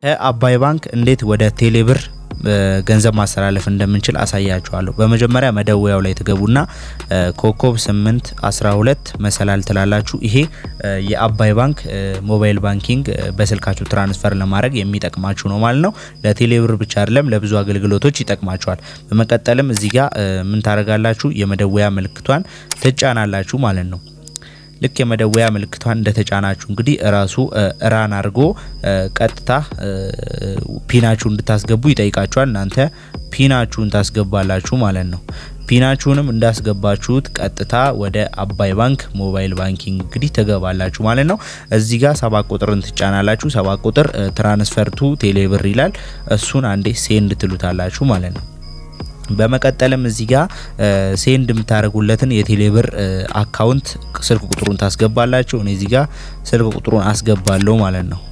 ከአባይ ባንክ እንዴት ወደ ቴሌብር ገንዘብ ማስተላለፍ እንደምንችል አሳያችኋለሁ። በመጀመሪያ መደወያው ላይ ትገቡና ኮከብ 8 12 መሰላል ትላላችሁ። ይሄ የአባይ ባንክ ሞባይል ባንኪንግ በስልካችሁ ትራንስፈር ለማድረግ የሚጠቅማችሁ ነው ማለት ነው። ለቴሌብር ብቻ አይደለም፣ ለብዙ አገልግሎቶች ይጠቅማችኋል። በመቀጠልም እዚህ ጋር ምን ታደርጋላችሁ? የመደወያ ምልክቷን ትጫናላችሁ ማለት ነው። ልክ የመደወያ ምልክቷን እንደተጫናችሁ እንግዲህ እራሱ ራን አድርጎ ቀጥታ ፒናችሁ እንድታስገቡ ይጠይቃችኋል። እናንተ ፒናችሁን ታስገባላችሁ ማለት ነው። ፒናችሁንም እንዳስገባችሁት ቀጥታ ወደ አባይ ባንክ ሞባይል ባንኪንግ እንግዲህ ትገባላችሁ ማለት ነው። እዚህ ጋር ሰባት ቁጥርን ትጫናላችሁ። ሰባት ቁጥር ትራንስፈርቱ ቴሌብር ይላል። እሱን አንዴ ሴንድ ትሉታላችሁ ማለት ነው። በመቀጠልም እዚህ ጋር ሴንድ የምታደርጉለትን የቴሌብር አካውንት ስልክ ቁጥሩን ታስገባላችሁ። እኔ እዚህ ጋር ስልክ ቁጥሩን አስገባለሁ ማለት ነው።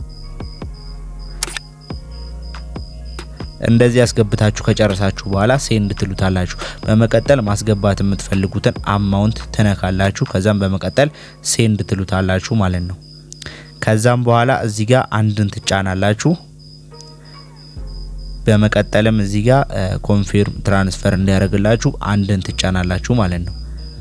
እንደዚህ ያስገብታችሁ ከጨረሳችሁ በኋላ ሴንድ ትሉታላችሁ። በመቀጠል ማስገባት የምትፈልጉትን አማውንት ትነካላችሁ። ከዛም በመቀጠል ሴንድ ትሉታላችሁ ማለት ነው። ከዛም በኋላ እዚህ ጋር አንድን ትጫናላችሁ። በመቀጠልም እዚህ ጋር ኮንፊርም ትራንስፈር እንዲያደርግላችሁ አንድን ትጫናላችሁ ማለት ነው።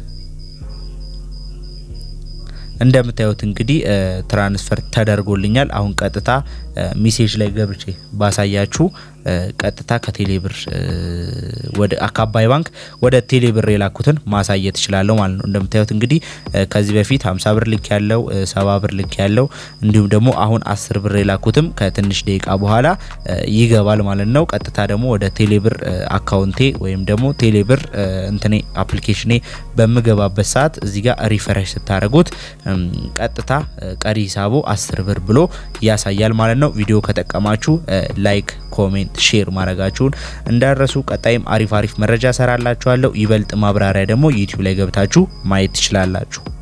እንደምታዩት እንግዲህ ትራንስፈር ተደርጎልኛል። አሁን ቀጥታ ሚሴጅ ላይ ገብቼ ባሳያችሁ ቀጥታ ከቴሌብር ወደ ከአባይ ባንክ ወደ ቴሌብር የላኩትን ማሳየት እችላለሁ ማለት ነው። እንደምታዩት እንግዲህ ከዚህ በፊት 50 ብር ልክ ያለው 70 ብር ልክ ያለው እንዲሁም ደግሞ አሁን 10 ብር የላኩትም ከትንሽ ደቂቃ በኋላ ይገባል ማለት ነው። ቀጥታ ደግሞ ወደ ቴሌብር አካውንቴ ወይም ደግሞ ቴሌብር እንትኔ አፕሊኬሽኔ በምገባበት ሰዓት እዚህ ጋር ሪፈረሽ ስታደርጉት ቀጥታ ቀሪ ሂሳቡ 10 ብር ብሎ ያሳያል ማለት ነው። ቪዲዮ ከጠቀማችሁ ላይክ፣ ኮሜንት፣ ሼር ማድረጋችሁን እንዳረሱ። ቀጣይም አሪፍ አሪፍ መረጃ ሰራላችኋለሁ። ይበልጥ ማብራሪያ ደግሞ ዩቲዩብ ላይ ገብታችሁ ማየት ትችላላችሁ።